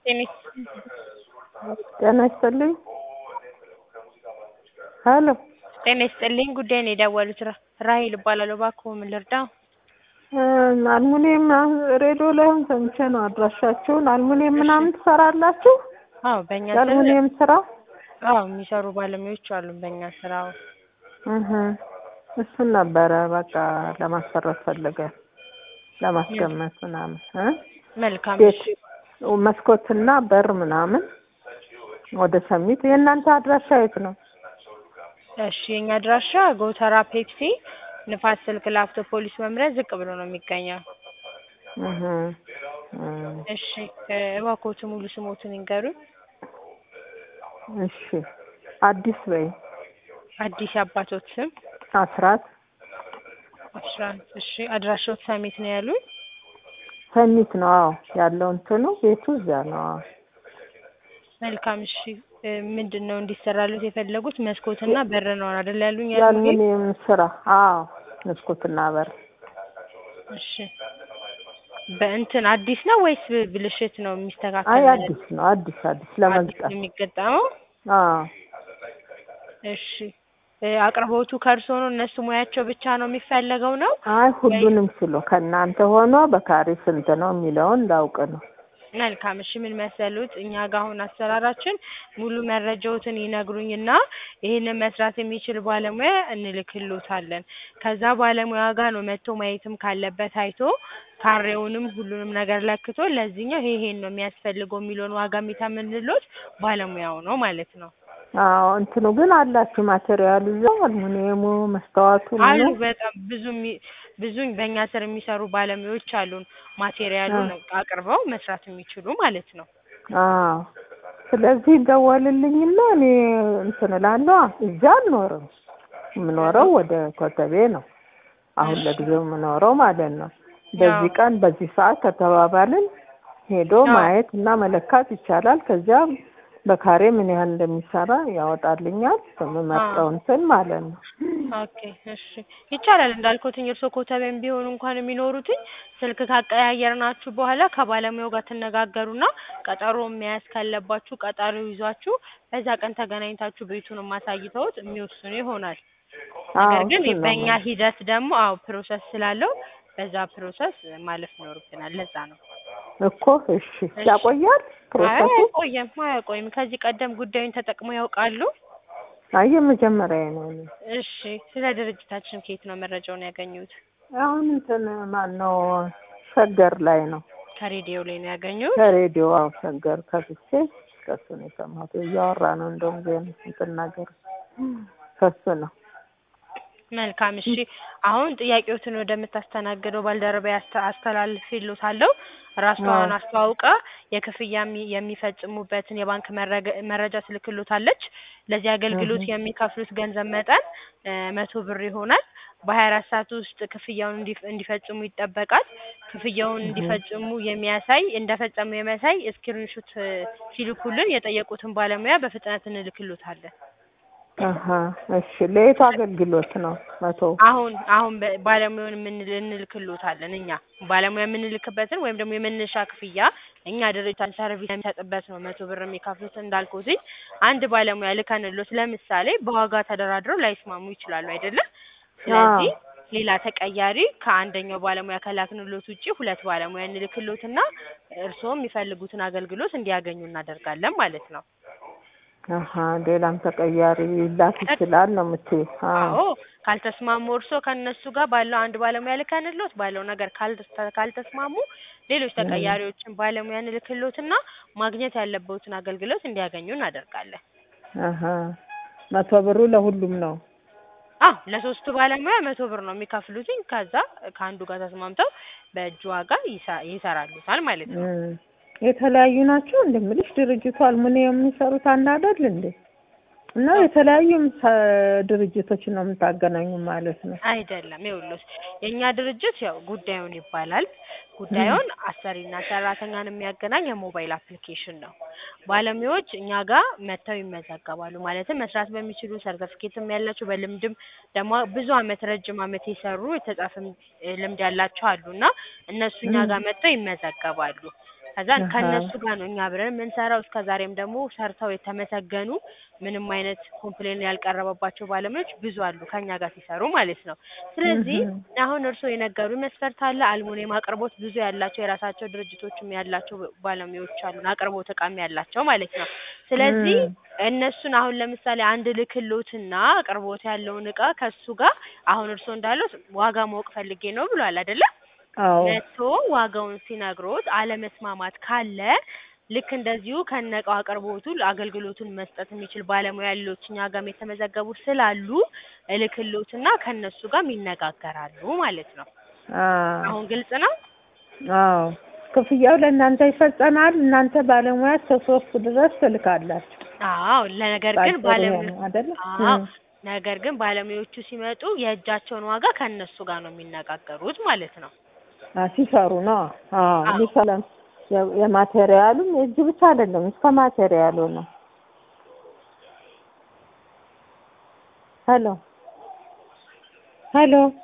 ጤና ይስጥልኝ ሄሎ ጤና ይስጥልኝ ጉዳይን የደወሉት ራሔል እባላለሁ እባክዎ ምን ልርዳዎ? አልሙኒየም ሬዲዮ ላይ አሁን ሰምቼ ነው አድራሻችሁን አልሙኒየም ምናምን ትሰራላችሁ? አዎ በእኛ ስር የአልሙኒየም ስራ አዎ የሚሰሩ ባለሙያዎች አሉን በእኛ ስራ አዎ እህ እሱን ነበረ በቃ ለማሰራት ፈልገን ለማስገመት ምናምን እ መልካም ቤት እሺ መስኮትና በር ምናምን ወደ ሰሚት የእናንተ አድራሻ የት ነው? እሺ የኛ አድራሻ ጎተራ ፔፕሲ ንፋስ ስልክ ላፍቶ ፖሊስ መምሪያ ዝቅ ብሎ ነው የሚገኘው እህ እ እሺ እባክዎት ሙሉ ስሞትን ይንገሩኝ እሺ አዲስ በይ አዲስ የአባቶት ስም አስራት አስራት እሺ አድራሻዎት ሰሚት ነው ያሉኝ ሰሚት ነው አዎ ያለው እንትኑ ቤቱ እዚያ ነው አዎ መልካም እሺ ምንድን ነው እንዲሰራሉት የፈለጉት መስኮትና በር ነው አይደል ያሉኝ ያሉኝ የአልሙኒየም ስራ አዎ መስኮትና በር እሺ በእንትን አዲስ ነው ወይስ ብልሽት ነው የሚስተካከል አይ ነገር? አዲስ ነው አዲስ አዲስ አዲስ ለመግጠም ነው የሚገጠመው አዎ እሺ እ አቅርቦቱ ከእርሶ ነው እነሱ ሙያቸው ብቻ ነው የሚፈለገው ነው አይ ሁሉንም ችሎ ከእናንተ ሆኖ በካሬ ስንት ነው የሚለውን ላውቅ ነው መልካም እሺ ምን መሰሉት እኛ ጋር አሁን አሰራራችን ሙሉ መረጃዎትን ይነግሩኝና ይሄንን መስራት የሚችል ባለሙያ እንልክልዎታለን ከዛ ባለሙያ ጋር ነው መጥቶ ማየትም ካለበት አይቶ ካሬውንም ሁሉንም ነገር ለክቶ ለዚህኛው ይሄ ይሄን ነው የሚያስፈልገው የሚለውን ዋጋ የሚተምንልዎት ባለሙያው ነው ማለት ነው አዎ እንትኑ ግን አላችሁ ማቴሪያሉ እዛው አልሙኒየሙ መስተዋቱ አሉ ምኑ በጣም ብዙ የሚ- ብዙ በእኛ ስር የሚሰሩ ባለሙያዎች አሉን ማቴሪያሉን አቅርበው መስራት የሚችሉ ማለት ነው አዎ ስለዚህ ደወልልኝና እኔ እንትን እላለሁ እዚያ አልኖርም የምኖረው ወደ ኮተቤ ነው አሁን ለጊዜው የምኖረው ማለት ነው በዚህ ቀን በዚህ ሰዓት ከተባባልን ሄዶ አዎ። ማየት እና መለካት ይቻላል ከዚያ በካሬ ምን ያህል እንደሚሰራ ያወጣልኛል በምመርጠው እንትን ማለት ነው ኦኬ እሺ ይቻላል እንዳልኩትኝ እርስዎ ኮተቤም ቢሆኑ እንኳን የሚኖሩትኝ ስልክ ካቀያየርናችሁ በኋላ ከባለሙያው ጋር ትነጋገሩና ቀጠሮ መያዝ ካለባችሁ ቀጠሮ ይዟችሁ በዛ ቀን ተገናኝታችሁ ቤቱንም አሳይተውት የሚወስኑ ይሆናል ነገር አዎ ግን እሱን ነው በእኛ የምልህ። ሂደት ደግሞ አዎ ፕሮሰስ ስላለው በዛ ፕሮሰስ ማለፍ ይኖርብናል ለዛ ነው እኮ እሺ ያቆያል አይ ፕሮሰሱ አይቆይም አያቆይም ከዚህ ቀደም ጉዳዩን ተጠቅመው ያውቃሉ አይ የመጀመሪያ ነው እኔ እሺ ስለ ድርጅታችን ከየት ነው መረጃውን ያገኙት አሁን እንትን ማን ነው ሸገር ላይ ነው ከሬዲዮ ላይ ነው ያገኙት ከሬዲዮ አዎ ሸገር ከፍቼ ከሱ ነው የሰማሁት እያወራ ነው እንደውም ዜና እንትን ነገር ከሱ ነው መልካም እሺ አሁን ጥያቄዎትን ወደምታስተናግደው ባልደረባ አስተላልፍልዎታለሁ ራሷን አስተዋውቃ የክፍያ የሚ- የሚፈጽሙበትን የባንክ መረገ- መረጃ ትልክልዎታለች ለዚህ አገልግሎት የሚከፍሉት ገንዘብ መጠን እ መቶ ብር ይሆናል በሀያ አራት ሰዓት ውስጥ ክፍያውን እንዲፍ- እንዲፈጽሙ ይጠበቃል ክፍያውን እንዲፈጽሙ የሚያሳይ እንደፈጸሙ የሚያሳይ ስክሪንሾት ሲልኩልን የጠየቁትን ባለሙያ በፍጥነት እንልክልዎታለን አሀ እሺ ለየቱ አገልግሎት ነው መቶ አሁን አሁን በ- ባለሙያውን የምንል እንልክልዎታለን እኛ ባለሙያ የምንልክበትን ወይም ደግሞ የመነሻ ክፍያ እኛ ድርጅታችን ሰርቪስ የሚሰጥበት ነው መቶ ብር የሚከፍሉት እንዳልኩትኝ አንድ ባለሙያ ልከንልዎት ለምሳሌ በዋጋ ተደራድረው ላይስማሙ ይችላሉ አይደለም ስለዚህ ሌላ ተቀያሪ ከአንደኛው ባለሙያ ከላክንልዎት ውጪ ሁለት ባለሙያ እንልክልዎትና እርስዎ የሚፈልጉትን አገልግሎት እንዲያገኙ እናደርጋለን ማለት ነው አሀ ሌላም ተቀያሪ ሊላክ ይችላል ነው የምትይው አዎ ካልተስማሙ እርስዎ ከእነሱ ጋር ባለው አንድ ባለሙያ ልከንልዎት ባለው ነገር ካልተስ- ካልተስማሙ ሌሎች ተቀያሪዎችን ባለሙያ እንልክልዎትና ማግኘት ያለብዎትን አገልግሎት እንዲያገኙ እናደርጋለን አሀ መቶ ብሩ ለሁሉም ነው አዎ ለሶስቱ ባለሙያ መቶ ብር ነው የሚከፍሉትኝ ከዛ ከአንዱ ጋር ተስማምተው በእጅ ዋጋ ይሰ- ይሰራሉታል ማለት ነው እም። የተለያዩ ናቸው እንደምልሽ ድርጅቱ አልሙኒየም የሚሰሩት አንድ አይደል እንዴ እና የተለያዩ ምሳ- ድርጅቶች ነው የምታገናኙ ማለት ነው አይደለም ይኸውልዎት የእኛ ድርጅት ያው ጉዳዩን ይባላል ጉዳዩን አሰሪና ሰራተኛን የሚያገናኝ የሞባይል አፕሊኬሽን ነው ባለሙያዎች እኛ ጋር መጥተው ይመዘገባሉ ማለትም መስራት በሚችሉ ሰርተፍኬትም ያላቸው በልምድም ደግሞ ብዙ አመት ረጅም አመት የሰሩ የተጻፈም እ ልምድ ያላቸው አሉ እና እነሱ እኛ ጋር መጥተው ይመዘገባሉ ከዛን አሃ። ከእነሱ ጋር ነው እኛ አብረን የምንሰራው። እስከ ዛሬም ደግሞ ሰርተው የተመሰገኑ ምንም አይነት ኮምፕሌን ያልቀረበባቸው ባለሙያዎች ብዙ አሉ ከኛ ጋር ሲሰሩ ማለት ነው። ስለዚህ እህ። አሁን እርስዎ የነገሩኝ መስፈርት አለ። አልሙኒየም አቅርቦት ብዙ ያላቸው የራሳቸው ድርጅቶችም ያላቸው ባለሙያዎች አሉን፣ አቅርቦት እቃም ያላቸው ማለት ነው። ስለዚህ እም። እነሱን አሁን ለምሳሌ አንድ ልክሎትና አቅርቦት ያለውን እቃ ከሱ ጋር አሁን እርስዎ እንዳሉት ዋጋ ማወቅ ፈልጌ ነው ብሏል አይደለ? አዎ መጥቶ ዋጋውን ሲነግሮት አለመስማማት ካለ ልክ እንደዚሁ ከነእቃው አቅርቦቱ አገልግሎቱን መስጠት የሚችል ባለሙያ ያሉት እኛ ጋርም የተመዘገቡ ስላሉ እልክሎትና ከእነሱ ጋርም ይነጋገራሉ ማለት ነው። አዎ አሁን ግልጽ ነው? አዎ ክፍያው ለእናንተ ይፈጸማል። እናንተ ባለሙያ እስከ ሶስት ድረስ ትልካላችሁ። አዎ ለነገር ግን ባጭሩ ባለሙ ይሄ ነው አይደለ? አዎ እም። ነገር ግን ባለሙያዎቹ ሲመጡ የእጃቸውን ዋጋ ከእነሱ ጋር ነው የሚነጋገሩት ማለት ነው። አ ሲሰሩ ነው። አዎ አዎ። ሊሰለም የ- የማቴሪያሉም የእጅ ብቻ አይደለም እስከ ማቴሪያሉ ነው። ሄሎ ሄሎ